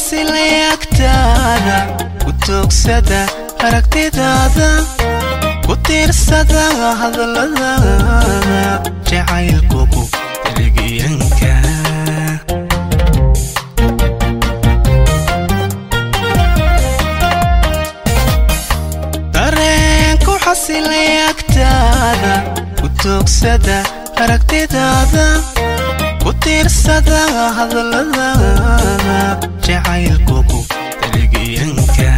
xasilay agtaada ku toogsada aragtidaada ku tiirsada hadalladaada jacaylkugu deligiyanka dareenku xasilay agtaada ku toogsada aragtidaada ku tiirsada hadalladaada jacaylkugu deligiyanka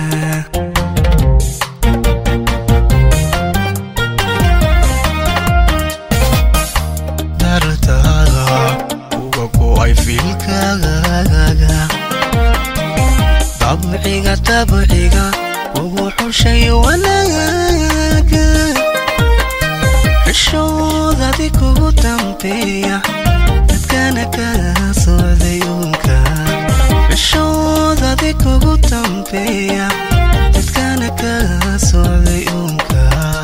dartaada uga go'ay fiilkaaga dabciga dabciga ugu xushay wanaaga xishoodadi kugu dambeeya dadkana kala socday uunka xishoodadi kugu dambeeya dadkana kala socday uunka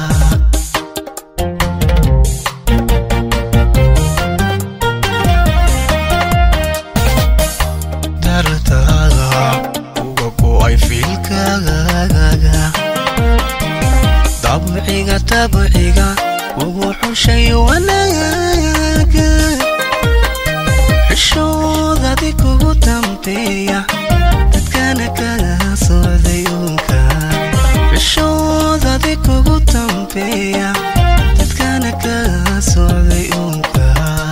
dartaada uga go'ay fiilkaaga dabciga dabciga ugu xushay wanaaga xishoodadi kugu dambeeya dadkana kala socday uunka xishoodadi kugu dambeeya dadkana kala socday uunka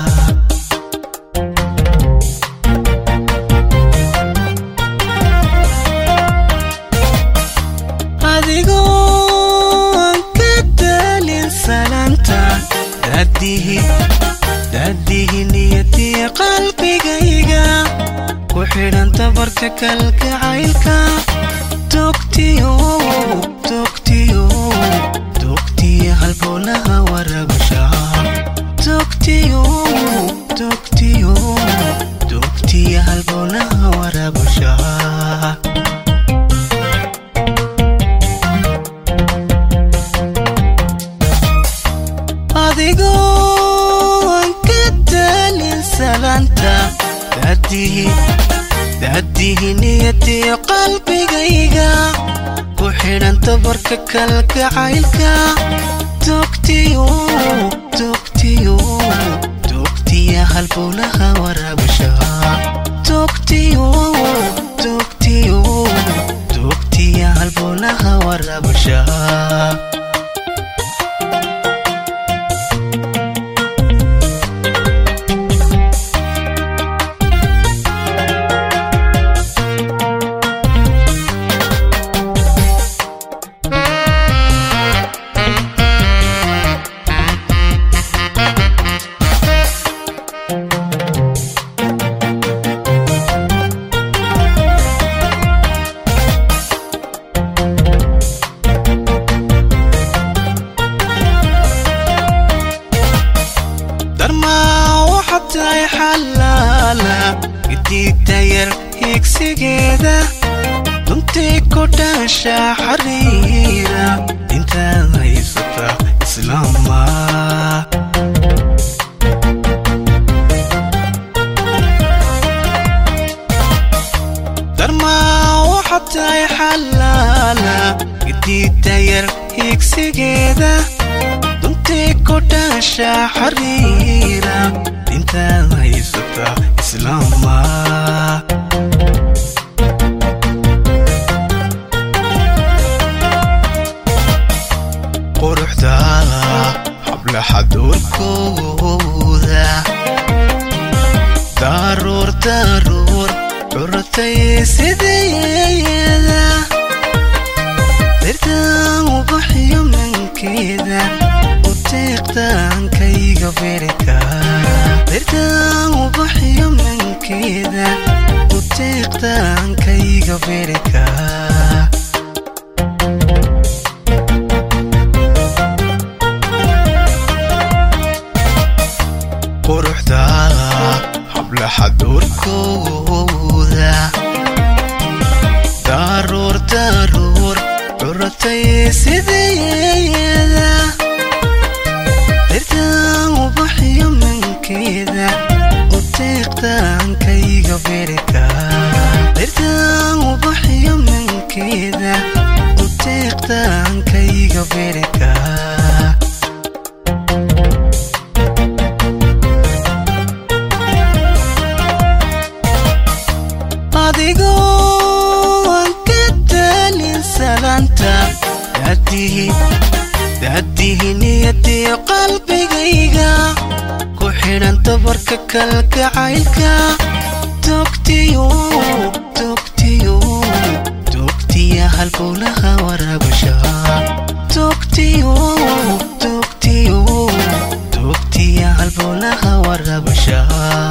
adigoo aan ka daalin salaanta daadihi daadihi niyadii qalbigayga ku xidhan tabarka kalgacaylka togtiyo togtiyo togtiyo halbowlaha warabsha togtiyo togtiyo togtiyo halbowlaha warabsha adigoo aan ka daalin salaanta daadihi daadihi niyadii qalbigayga ku xidhan tabarka kalgacaylka togtiyo togtiyo togtiya halbowlaha warabsha togtiyo togtiyo togtiya halbowlaha warabsha darmaa waxaad tahay xalaala gidiigta yar higsigeeda duntii ku dhaasha xariira intaad haysata islaama darmaa waxaad tahay xalaala gidiigta yar higsigeeda duntii ku dhaasha xariira intaad haysata islaama quruxdaada hablaha doorkooda daruur daruur curtay sideeda dirtaan ubaxyo mankeeda uteeqtaankayga berka dirtaan ubaxyo mankeeda uteeqtaankayga berka quruxdaada hablaha doorkooda daruur daruur curatay sideeda dirtaan ubaxyo mankeeda uteeqtaankayga berka dirtaan daadihi niyadiyo qalbigayga ku xidhan dabarka kalgacaylka togtiyo togtiyo togtiya halbowlaha waraabasha togtiyo togtiyo togtiya halbowlaha waraabasha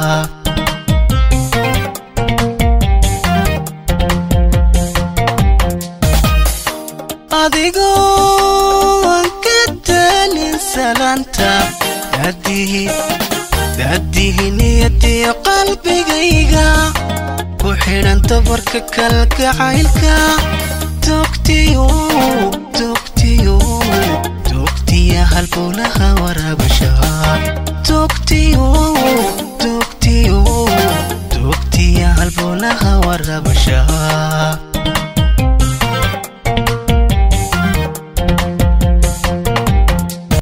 adigoo aan ka daalin salaanta daadihi daadihi niyadiyo qalbigayga ku xidhan dabarka kalgacaylka togtiyo togtiyo togtiya halbowlaha waraabasha togtiyo togtiyo togtiya halbowlaha waraabasha